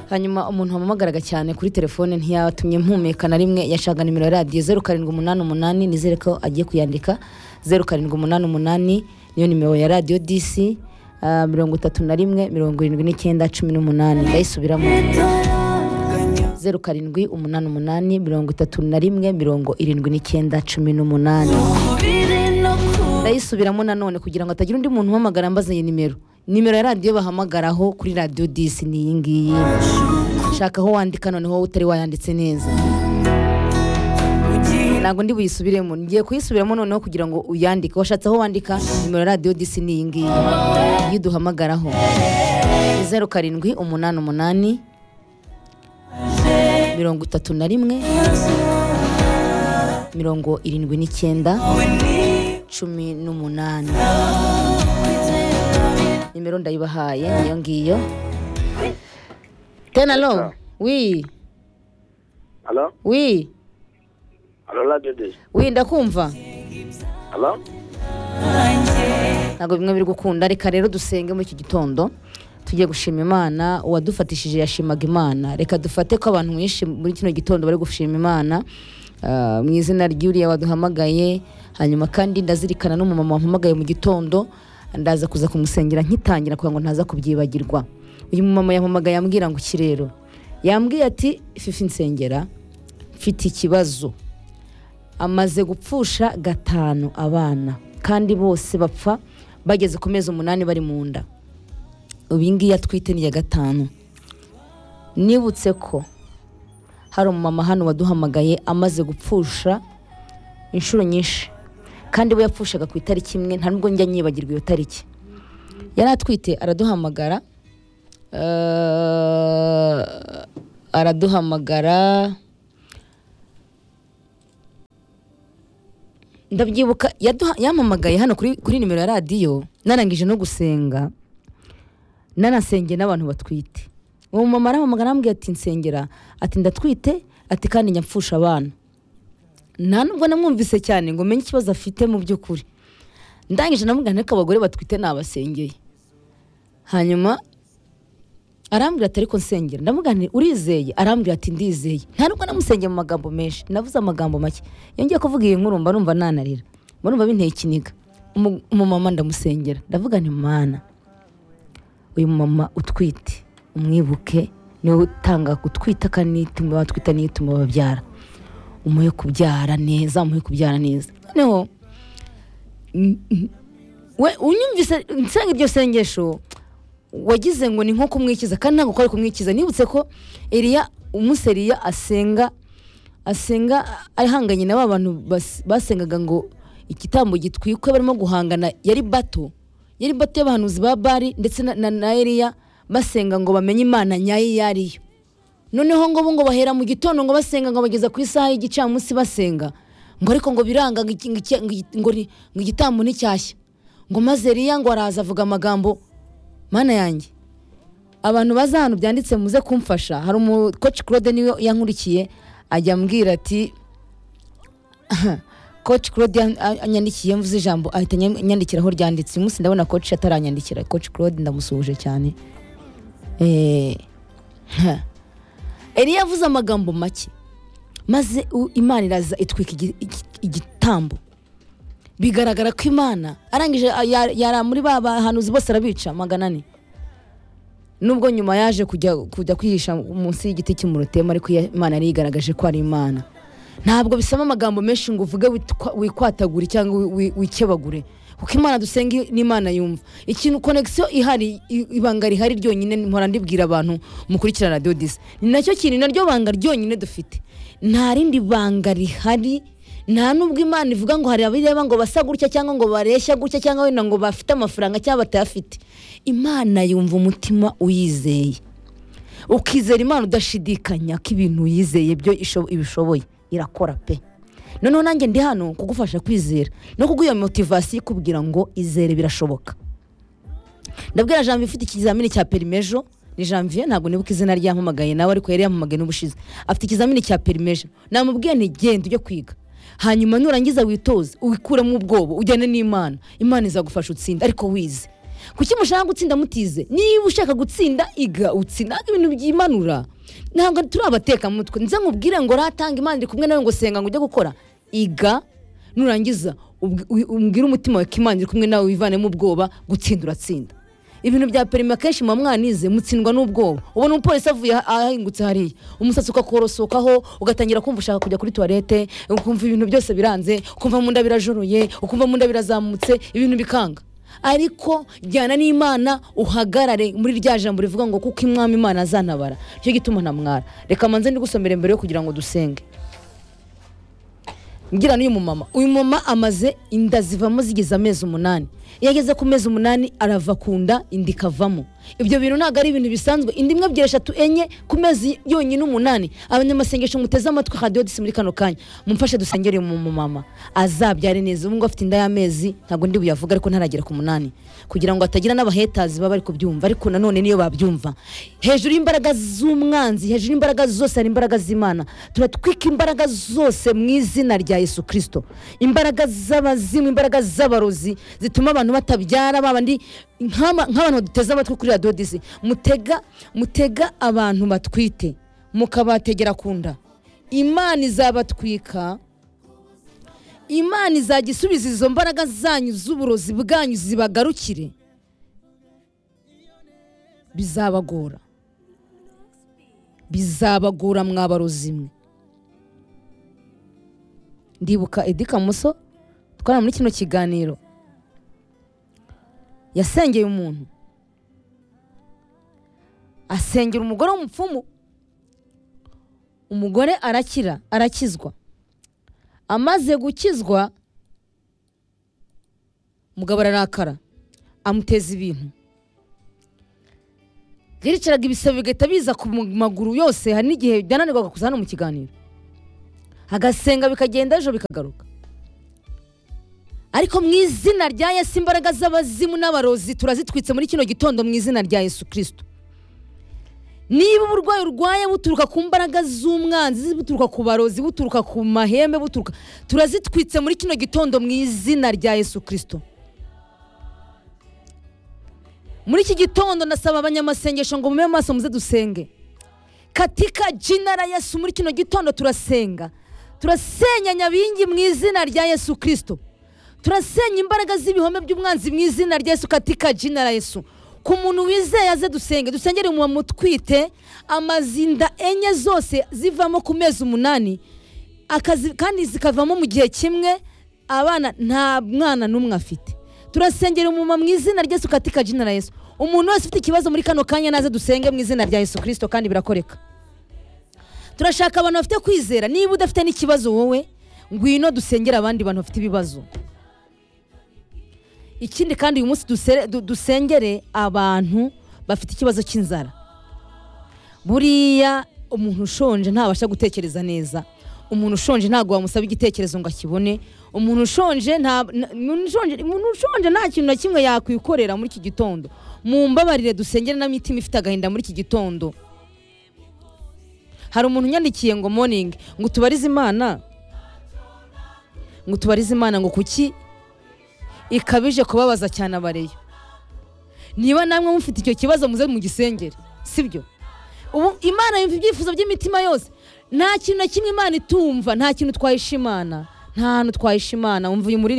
hanyuma umuntu wampamagaraga cyane kuri telefone ntiyatumye mpumeka na rimwe yashaka nimero ya radiyo zeru karindwi umunani umunani nizere ko agiye kuyandika zeru karindwi umunani umunani niyo nimero ya radiyo disi ah, mirongo itatu na rimwe mirongo irindwi n'icyenda cumi n'umunani ndayisubiramo zeru karindwi umunani umunani mirongo itatu na rimwe mirongo irindwi n'icyenda cumi n'umunani ndayisubiramo nanone kugira ngo hatagira undi muntu uhamagara mbaze iyi nimero nimero ya radiyo bahamagaraho kuri radiyo disi ni iyi ngiyi shaka aho wandika noneho utari wayanditse neza ntabwo ndi buyisubiremo ngiye kuyisubiramo noneho kugira ngo uyandike washatse aho wandika nimero ya radiyo disi ni iyi ngiyi iyo uduhamagaraho ni zeru karindwi umunani umunani mirongo itatu na rimwe mirongo irindwi n'icyenda cumi n'umunani nimero ndayibahaye niyo ngiyo tenalo wi Hello? wi Hello, Radio Dish. wi ndakumva Hello? ntabwo bimwe biri gukunda reka rero dusenge muri iki gitondo tujye gushima imana uwadufatishije yashimaga imana reka dufate ko abantu benshi muri kino gitondo bari gushima imana ah, mu izina ry'uriya waduhamagaye hanyuma kandi ndazirikana n'umumama wampamagaye mu gitondo ndaza kuza kumusengera nkitangira kugira ngo ntaza kubyibagirwa uyu mumama yampamagaye yambwira ngo iki rero yambwiye ati fifi nsengera mfite ikibazo amaze gupfusha gatanu abana kandi bose bapfa bageze ku mezi umunani bari mu nda uyu ngiyi atwite ni iya gatanu nibutse ko hari umumama hano waduhamagaye amaze gupfusha inshuro nyinshi kandi we yapfushaga ku itariki imwe nta nubwo njya nyibagirwa iyo tariki yari atwite araduhamagara eh, araduhamagara ndabyibuka yaduha- yampamagaye hano kuri, kuri nimero ya radiyo narangije no gusenga nanasengeye n'abantu batwite uwo mumama arahamagara arambwira ati nsengera ati ndatwite ati kandi nyapfusha abana nta nubwo namwumvise cyane ngo menye ikibazo afite mu by'ukuri ndangije namubwira niko abagore batwite nabasengeye hanyuma arambwira ati ariko nsengera ndamubwira nti urizeye arambwira ati ndizeye nta nubwo namusengeye mu magambo menshi navuze amagambo make yongeye kuvuga iyi nkuru mba numva nanarira mba numva binteye ikiniga Umu- umumama ndamusengera ndavuga nti mana uyu mumama utwite umwibuke niwe utanga gutwita kanituma batwita n'ituma babyara umuhe kubyara neza umuhe kubyara neza noneho n- n- we unyumvise nsenga iryo sengesho wagize ngo ni nko kumwikiza kandi ntabwo kwari kumwikiza nibutse ko eriya umunsi eriya asenga asenga ahanganye na ba bantu bas- basengaga ngo igitambo gitwikwe barimo guhangana yari bato yari bato y'abahanuzi ba bari ndetse na, na, na eriya basenga ngo bamenye imana nyayo iyo ariyo noneho ngo bo ngo bahera mu gitondo ngo basenga ngo bageza ku isaha y'igicamunsi basenga ngo ariko ngo biranga ngo iki- ngo iki- ngo iki- ngo ri- ngo igitambo ni cyashya ngo maze eriya ngo araza avuga amagambo mana yanjye abantu baza ahantu byanditse muze kumfasha hari umukoci claude niwe yankurikiye ajya ambwira ati coach claude yan- a- anyandikiye mvuze ijambo ahita anyam- anyandikira aho ryanditse uyu munsi ndabona coach ataranyandikira coach claude ndamusuhuje cyane Eh, ha. eliya yavuze amagambo make maze u- imana iraza itwika igi- igi- igitambo bigaragara ko imana arangije a- ya- yara muri ba bahanuzi bose arabica magana ane nubwo nyuma yaje kujya kujya kwihisha munsi y'igiti cy'umurutema ariko iya- imana yari yigaragaje ko ari imana ntabwo bisaba amagambo menshi ngo uvuge witwa- wikwatagure cyangwa wi- wi- wikebagure kuko imana dusenga n'imana yumva ikintu konegisiyo ihari i- ibanga rihari ryonyine mpora ndibwira abantu mukurikira radiyo disi ni nacyo kintu naryo banga ryonyine dufite nta rindi banga rihari nta nubwo imana ivuga ngo hari abireba ngo basa gutya cyangwa ngo bareshya gutya cyangwa wenda ngo bafite amafaranga cyangwa batayafite imana yumva umutima uyizeye ukizera imana udashidikanya ko ibintu yizeye byo isho- ibishoboye irakora pe noneho nanjye ndi hano kugufasha kwizera no kuguha iyo motivasiyo ikubwira ngo izere birashoboka ndabwira janvier ufite ikizamini cya perimejo ni janvier ntabwo nibuka izina ryampamagaye nawe ariko yari yampamagaye n'ubushize afite ikizamini cya perimejo namubwiye nti genda ujye kwiga hanyuma nurangiza witoze wikuremo ubwoba ujyane n'imana imana izagufasha utsinde ariko wize kuki mushaka gutsinda mutize niba ushaka gutsinda iga utsinda ibintu byimanura ntabwo turi abatekamutwe nze nkubwire ngo ratanga imana iri kumwe nawe ngo senga ngo ujye gukora iga nurangiza ubwi- wi- umbwire umutima wawe ko imana iri kumwe nawe wivanemo ubwoba gutsinda uratsinda ibintu bya perime akenshi muba mwanize mutsindwa n'ubwoba ubona umupolisi avuye aha- ahahingutse hariya umusatsi ukakorosokaho ugatangira kumva ushaka kujya kuri tuwarete ukumva ibintu byose biranze ukumva mu nda birajuruye ukumva mu nda birazamutse ibintu bikanga ariko jyana n'imana uhagarare muri rya jambo rivuga ngo kuko imwami imana azantabara nicyo gituma ntamwara reka manze ndigusomere mbere yo kugira ngo dusenge ngira n'uyu mumama uyu mumama amaze inda zivamo zigeze amezi umunani iyo ageze ku mezi umunani arava ku nda inda ikavamo ibyo bintu ntabwo ari ibintu bisanzwe indi imwe ebyiri eshatu enye ku mezi yonyine umunani abanyamasengesho muteze amatwi radiyo disi muri kano kanya mumfashe dusengere uyu mumama azabyare neza ubu ngubu afite inda y'amezi ntabwo ndi buyavuga ariko ntaragera ku munani kugira ngo atagira n'abahetazi baba bari kubyumva ariko nanone niyo babyumva hejuru y'imbaraga z'umwanzi hejuru y'imbaraga zose hari imbaraga z'imana turatwika imbaraga zose mu izina rya yesu kirisito imbaraga z'abazimu imbaraga z'abarozi zituma abantu batabyara babandi nk'aba- nk'abantu baduteze amatwi kuri radiyo disi mutega mutega abantu batwite mukabategera ku nda imana izabatwika imana izajya isubiza izo mbaraga zanyu z'uburozi bwanyu zibagarukire bizabagora bizabagora mwabarozi mwe ndibuka edi kamuso twari muri kino kiganiro yasengeye umuntu asengera umugore w'umupfumu umugore arakira arakizwa amaze gukizwa umugabo ararakara amuteza ibintu yaricaraga ibisebe bigahita biza ku mu- maguru yose hari n'igihe byananirwaga kuza hano mu kiganiro agasenga bikagenda ejo bikagaruka ariko mu izina rya yesu imbaraga z'abazimu n'abarozi turazitwitse muri kino gitondo mu izina rya yesu kirisito niba uburwayi urwaye buturuka ku mbaraga z'umwanzi buturuka ku barozi buturuka ku mahembe buturuka turazitwitse muri kino gitondo mu izina rya yesu kirisito muri iki gitondo ndasaba abanyamasengesho ngo mume amaso muze dusenge katika jina la yesu muri kino gitondo turasenga turasenya nyabingi mu izina rya yesu kirisito turasenya imbaraga z'ibihome by'umwanzi mu izina rya yesu katika jina la yesu ku muntu wizeye aze dusenge dusengere mu mutwite amazinda enye zose zivamo ku mezi umunani akazi kandi zikavamo mu gihe kimwe abana nta mwana n'umwe afite turasengera umuma mu izina rya yesu katika jina la yesu umuntu wese ufite ikibazo muri kano kanya naze dusenge mu izina rya yesu kirisito kandi birakoreka turashaka abantu bafite kwizera niba udafite n'ikibazo wowe ngwino dusengere abandi bantu bafite ibibazo ikindi kandi uyu munsi dusere- du- dusengere abantu bafite ikibazo cy'inzara buriya umuntu ushonje ntabasha gutekereza neza umuntu ushonje ntabwo wamusaba igitekerezo ngo akibone umuntu ushonje nta- na- umuntu ushonje- umuntu ushonje nta kintu na kimwe yakwikorera muri iki gitondo mumbabarire dusengere n'imitima ifite agahinda muri iki gitondo hari umuntu unyandikiye ngo morning ngo tubarize imana ngo tubarize imana ngo kuki ikabije kubabaza cyane abareyo niba namwe mufite icyo kibazo muze mu gisengere sibyo ubu imana yumva ibyifuzo by'imitima yose nta kintu na kimwe imana itumva nta kintu twayisha imana nta hantu twayisha imana wumva uyu muririmbyi